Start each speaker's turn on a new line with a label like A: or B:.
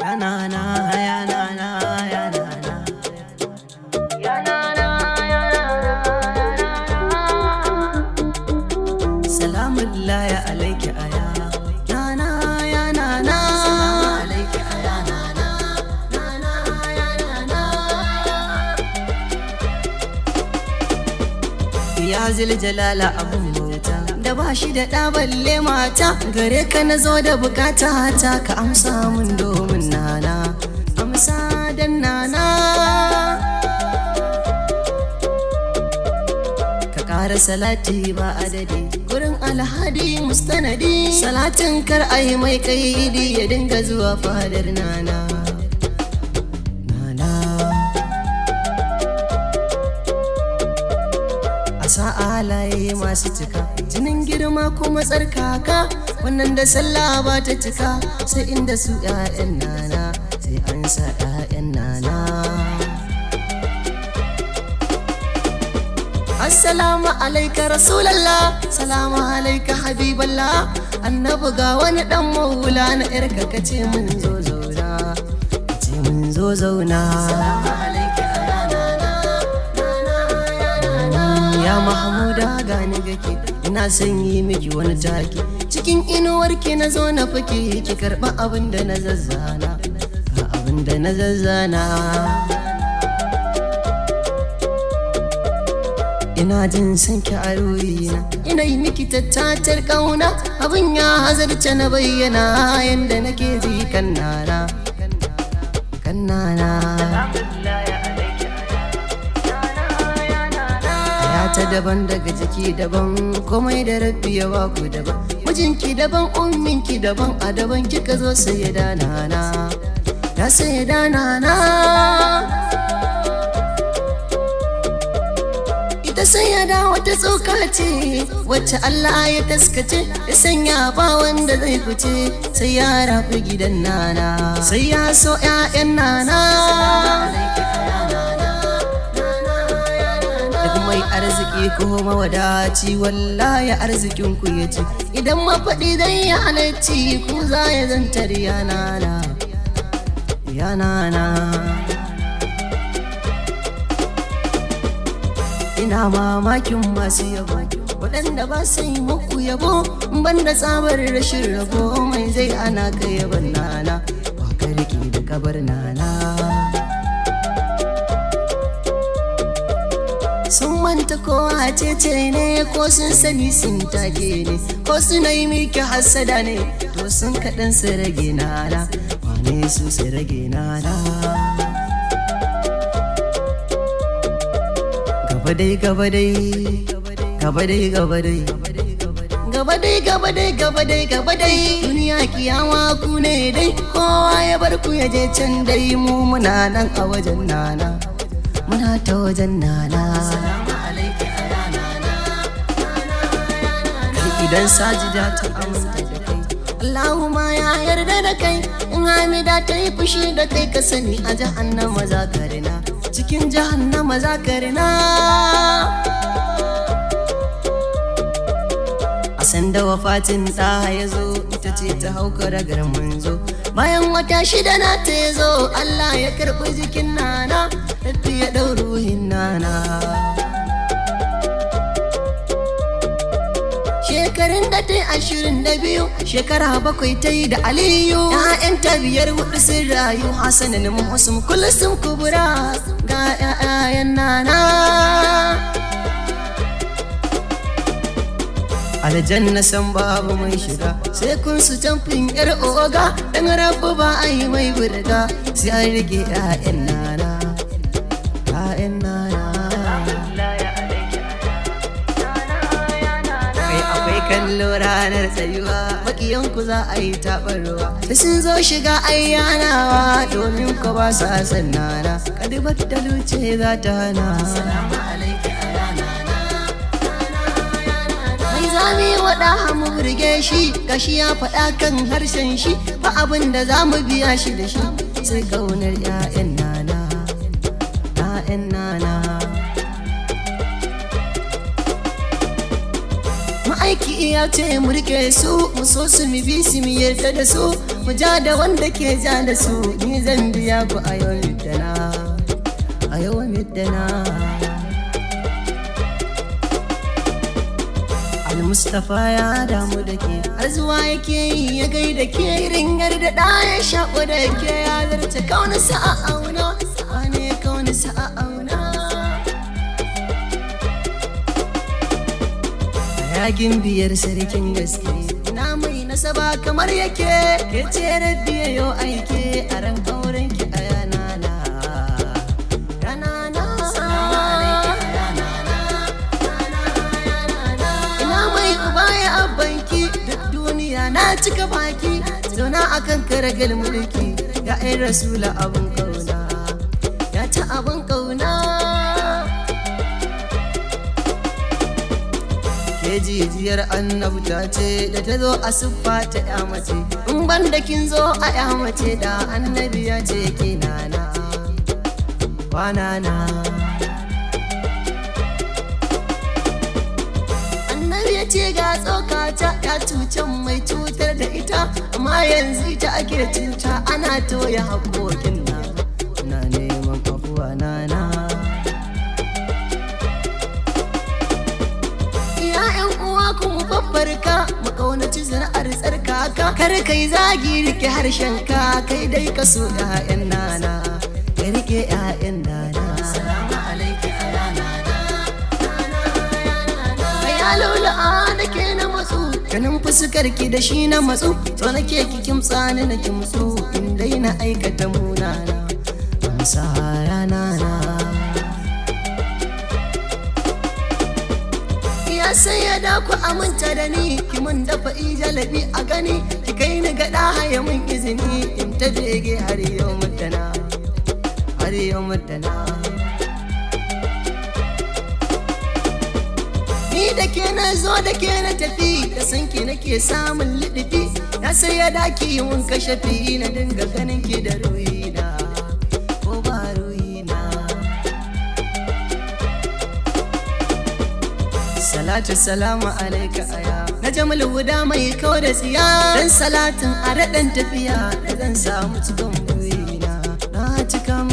A: Yanana, yanana, yanana. Yanana, yanana, yanana. Salamullahi alaiki aya. Nana, yanana. Salamu alaiki aya, nana. Nana, yanana. Ya zil jalala abun bauta da ba shi da ɗa balle mata gare ka na zo da bukata ta ka amsa mun domin nana amsa dan nana ka ƙara salati ba adadi gurin alhadi mustanadi salatin kar ayi mai kaidi ya dinga zuwa fadar nana nana a sa'alaye masu cika jinin girma kuma tsarkaka wannan da sallah ba ta cika sai inda su 'ya'yan nana sai an sa 'ya'yan nana assalamu alaika rasulallah salamu alaika habiballah annabi ga wani dan maula na yarka kace mun zo zauna kace mun zo zauna ya mahmuda gani gake ina son yi miki wani take cikin inuwarki na zo na fake ki karba abin da na zazzana ga abin da na zazzana ina jin son ki a ruhina ina yi miki tattatar kauna abin ya hazarce na bayyana yanda nake ji kan nana kan nana ya ta daban daga jiki daban komai da rabbi ya baku daban mijinki daban umminki daban a daban kika zo sai ya dana na ya sai ya dana na ita sai ya da wata tsoka ce wacce Allah ya taskace ya sanya ba wanda zai fice sai ya rafi gidan nana sai ya so 'ya'yan nana duk mai arziki ko mawadaci wallahi arzikin ku ya ci idan mafaɗi zai ya halarci ku za ya zantar yanana yanana ina mamakin masu yabo waɗanda ba su yi muku yabo banda tsabar rashin rabo mai zai ana ka yaban nana ba ka riƙe da kabar nana sun manta kowa cece ne ko sun sani sun take ne ko suna yi miki hassada ne to sun kaɗan su rage nana wane su su rage nana gaba dai gaba dai gaba dai gaba dai gaba dai gaba dai gaba dai gaba dai duniya kiyama ku ne dai kowa ya bar ku ya je can dai mu muna nan a wajen nana muna ta wajen nana kai idan sajida ta aminta da kai Allahumma ya yarda da kai in Hamida ta yi fushi da kai ka sani a jahannama za ka rina cikin jahannama za ka rina a sanda wafatin ɗa ya zo ita ce ta hauka ragar manzo bayan wata shida na ta ya zo Allah ya karɓi jikin nana tafi ya ɗau ruhin nana shekarun da ta yi ashirin da biyu shekara bakwai ta yi da aliyu ya'yanta biyar hudu sun rayu hasanin muhusum kulusum kubura ga 'ya'yan nana aljanna san babu mai shiga sai kun su tamfin yar oga dan rabu ba a yi mai burga sai an rike 'ya'yan nana 'ya'yan nana kai akwai kallo ranar tsayuwa makiyanku za a yi taɓarwa da sun zo shiga ayyanawa domin ku ba sa san nana kadibar da luce za ta hana mai zami waɗa mu burge shi gashi ya faɗa kan harshen shi ba abin da za mu biya shi da shi sai kaunar 'ya'yan nana 'ya'yan nana ma'aiki ya ce mu rike su mu so su mu bi su mu yarda da su ku ja da wanda ke ja da su ni zan biya ku a yau middana a yau middana Al-Mustapha ya damu da ke har zuwa yake yi ya gai da ke ringar da ɗaya shaƙo da ke ya zarce kauna sa'a auna wane kauna sa'a auna Yagin biyar sarkin gaske na mai nasaba kamar yake ke ce rabbiya yau aike a ran auren ki a yanana yanana ina mai uba ya abbanki duk duniya na cika baki zauna akan karagal mulki ya ai rasula abun kauna ya ta abun kauna ke jijiyar annabta ce da ta zo a siffa ta ya mace in ban da kin zo a ya mace da annabi ya ce ki nana kwanana annabi ya ce ga tsokata ya cucan mai cutar da ita amma yanzu ita ake cuta ana toya haƙoƙin na na neman afuwa nana ‘Ya'yan uwa ku mu babbarka mu ƙaunaci sana'ar tsarkaka kar kai zagi rike harshen ka kai dai ka so ‘ya'yan nana ka rike ‘ya'yan nana salamu alaiki ala nana ya laula'a da ke na matsu ganin fuskar ki da shi na matsu to nake ki kimtsa ni na kimtsu in dai na aikata munana amsa ya nana ya sai ya da ku aminta da ni ki mun dafa ijalabi a gani ki kai ni ga haya mun izini in ta bege har yau mutana har yau mutana ni da ke na zo da ke na tafi da san ki nake samun lidifi ya sai ya daki mun kashe fi na dinga ganin ki da ruina ko ba ruina Salatu salamu alaika aya Na jamal guda mai kawo da tsiya Dan salatin a raɗan tafiya Da zan samu cikin burina Na cika